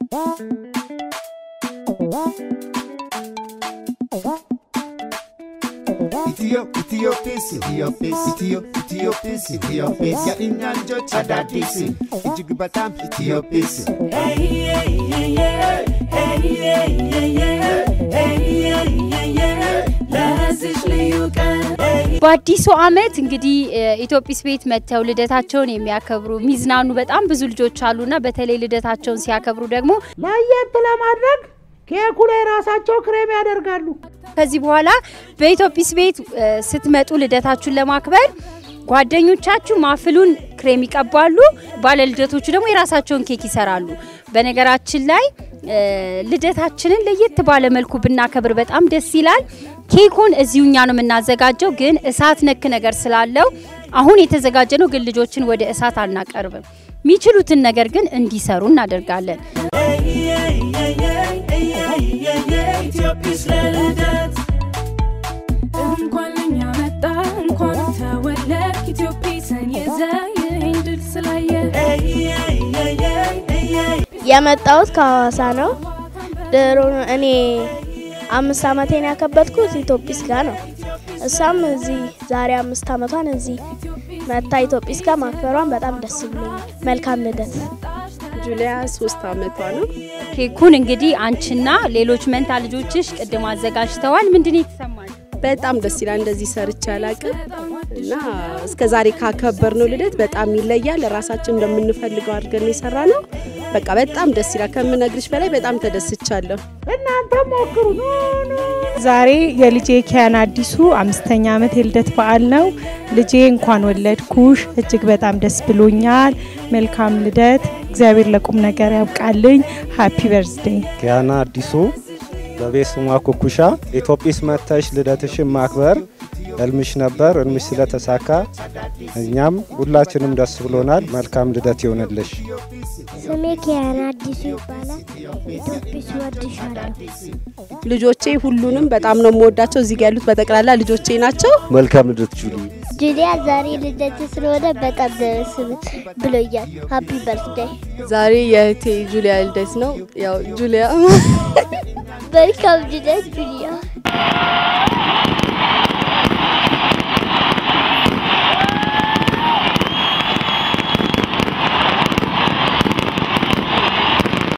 ኢትዮ ኢትዮጲስ ኢትዮጲስ ኢትዮ ኢትዮጲስ ኢትዮጲስ የእኛ ልጆች አዳዲስ እጅግ በጣም ኢትዮጲስ በአዲሱ ዓመት እንግዲህ ኢትዮጲስ ቤት መጥተው ልደታቸውን የሚያከብሩ የሚዝናኑ በጣም ብዙ ልጆች አሉና በተለይ ልደታቸውን ሲያከብሩ ደግሞ ለየት ለማድረግ ኬኩ ላይ ራሳቸው ክሬም ያደርጋሉ። ከዚህ በኋላ በኢትዮጲስ ቤት እ፣ ስትመጡ ልደታችሁን ለማክበር ጓደኞቻችሁ ማፍሉን ክሬም ይቀባሉ፣ ባለልደቶቹ ደግሞ የራሳቸውን ኬክ ይሰራሉ። በነገራችን ላይ እ፣ ልደታችንን ለየት ባለ መልኩ ብናከብር በጣም ደስ ይላል። ኬኩን እዚሁ እኛ ነው የምናዘጋጀው፣ ግን እሳት ነክ ነገር ስላለው አሁን የተዘጋጀ ነው፣ ግን ልጆችን ወደ እሳት አናቀርብም። የሚችሉትን ነገር ግን እንዲሰሩ እናደርጋለን። እንኳን ለኛ መጣ እንኳን ተወለድክ ኢትዮጲስን ይዘህ ይህን ድል ስላየ የመጣሁት ከሐዋሳ ነው። ድሮ እኔ አምስት ዓመቴን ያከበትኩት ኢትዮጲስ ጋር ነው። እሷም እዚህ ዛሬ አምስት ዓመቷን እዚህ መታ ኢትዮጲስ ጋር ማክበሯን በጣም ደስ ብሎኛል። መልካም ልደት። ጁሊያ ሶስት አመቷ ነው። ኬኩን እንግዲህ አንቺና ሌሎች መንታ ልጆችሽ ቅድም አዘጋጅተዋል። ምንድን ነው የተሰማል? በጣም ደስ ይላል። እንደዚህ ሰርቼ አላቅም እና እስከ ዛሬ ካከበርነው ልደት በጣም ይለያል። ራሳችን እንደምንፈልገው አድርገን የሰራ ነው። በቃ በጣም ደስ ይላል። ከምነግርሽ በላይ በጣም ተደስቻለሁ። እናንተም ሞክሩ። ኑ ኑ። ዛሬ የልጄ ኪያን አዲሱ አምስተኛ ዓመት የልደት በዓል ነው። ልጄ እንኳን ወለድኩሽ፣ እጅግ በጣም ደስ ብሎኛል። መልካም ልደት፣ እግዚአብሔር ለቁም ነገር ያብቃልኝ። ሃፒ በርዝዴይ። ኪያና አዲሱ በቤት ስሟ ኩኩሻ ኢትዮጲስ መጥተሽ ልደትሽን ማክበር ህልምሽ ነበር። ህልምሽ ስለተሳካ እኛም ሁላችንም ደስ ብሎናል። መልካም ልደት ይሆንልሽ። ስሜ ኪያና አዲሱ ይባላል። ኢትዮጲስ ወድሻለሁ። ልጆቼ ሁሉንም በጣም ነው የምወዳቸው። እዚህ ጋ ያሉት በጠቅላላ ልጆቼ ናቸው። መልካም ልደት ጁሊ። ጁሊያ ዛሬ ልደት ስለሆነ በጣም ደስ ብሎኛል። ሃፒ በርዝዴይ። ዛሬ የእህቴ ጁሊያ ልደት ነው። ያው ጁሊያ መልካም ልደት ጁሊያ።